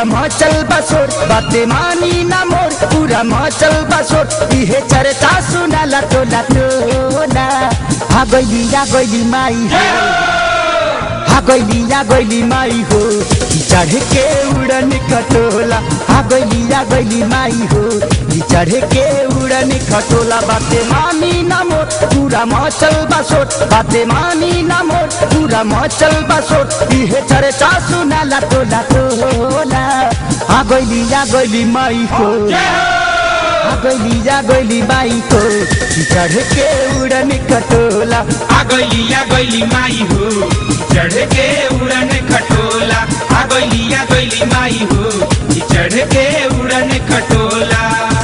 पूरा मचल बसोर बाते मानी ना मोर पूरा मचल बसोर इहे चर्चा सुनाला टोला टोला हा गइली या गइली माई हो हा गइली या गइली माई हो चढ़ के उड़न खटोला हा गइली या गइली माई हो चढ़ के उड़न खटोला बाते मानी ना मोर पूरा मचल बसोट बाते मानी ना मोर पूरा मचल बसोट इहे चर्चा सुनाला टोला टोला हा गइली या गइली माई हो हा गइली या गइली माई हो चढ़ के उड़न खटोला आ गइली आ गइली माई हो चढ़ के उड़न खटोला आ गइली आ गइली माई हो चढ़ के उड़न खटोला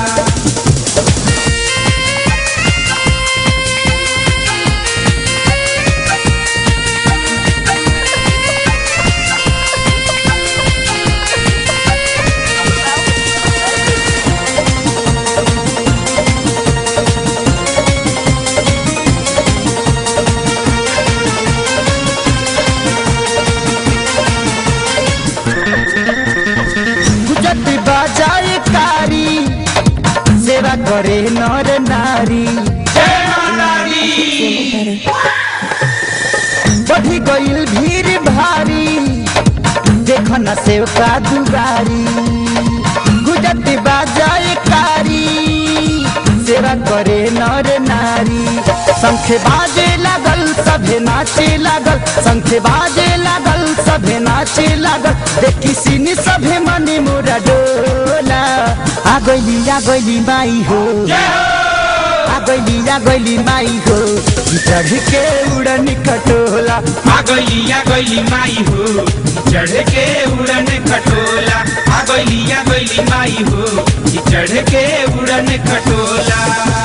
गुजत बाजाए कारी सेवा करे नर नारी जय माता दी बढ़ी गईल भीड़ भारी देख न सेवका दुबारी गुजत बाजाए कारी सेवा करे नर नारी शंख बाजे लागल सभे नाचे लागल शंख बाजे लागल सभे नाचे लागल देखी सिनी सभे मने मोरा डोला आ गइली आ गइली माई हो आ गइली आ गइली माई हो चढ़ के उड़न खटोला आ गइली आ गइली माई हो चढ़ के उड़न खटोला आ गइली आ गइली माई हो चढ़ के उड़न खटोला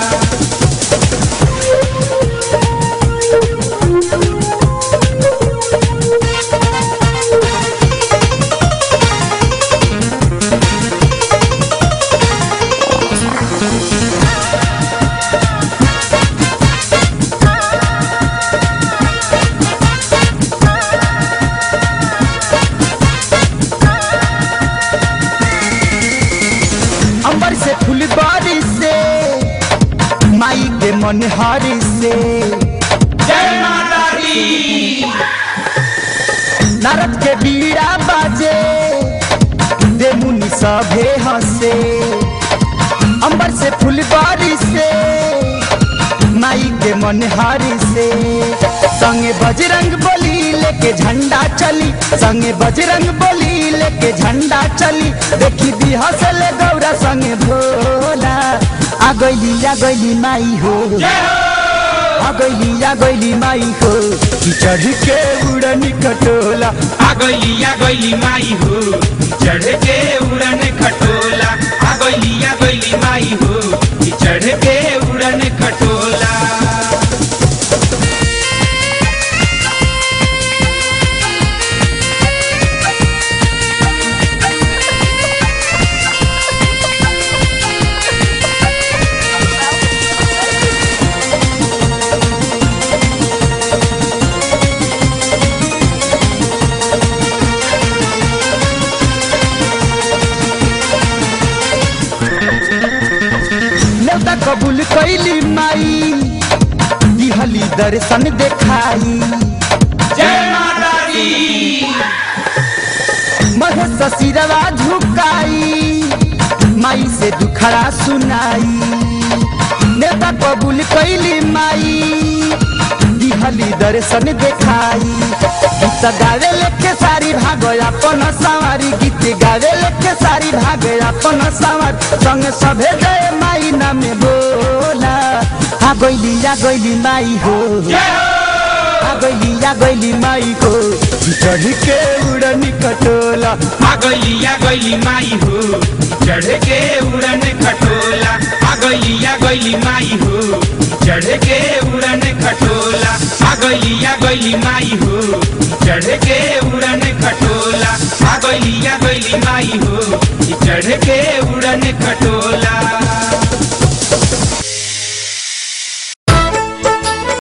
अंबर से फूल बारिश से माई के मन हारी से जय माता दी नरक के बीड़ा बाजे दे मुनि सभे हंसे अंबर से फूल बारिश से माई के मन हारी से संगे बजरंग बोली लेके झंडा चली संगे बजरंग बोली लेके झंडा चली देखी दी हंसले गौरा संगे भोला आ गइली आ गइली माई हो आ गइली आ गइली माई हो चढ़ के उड़नी कटोला आ गइली आ गइली माई हो चढ़ के उड़न खटोला आ गइली आ गइली माई हो चढ़ के उड़न खटोला नेवता कबूल कैली माई दिहली दर्शन देखाई जय माता दी महेश सिरवा झुकाई माई से दुखड़ा सुनाई नेता कबूल कैली माई दिहली दर्शन देखाई गीत गावे लेके सारी भागो अपन सवारी गीत गावे लेके सारी भागे अपन सवार संग सभे गए माई नामे बोला आ गइली आ गइली माई हो आ गइली आ गइली माई हो चढ़ के उड़नी कटोला आ गइली आ गइली माई हो चढ़ के उड़न खटोला आ गइली आ गइली माई हो चढ़ के उड़न खटोला आ गइली आ गइली माई हो चढ़ के उड़न खटोला आ गइली आ गइली माई हो चढ़ के उड़न खटोला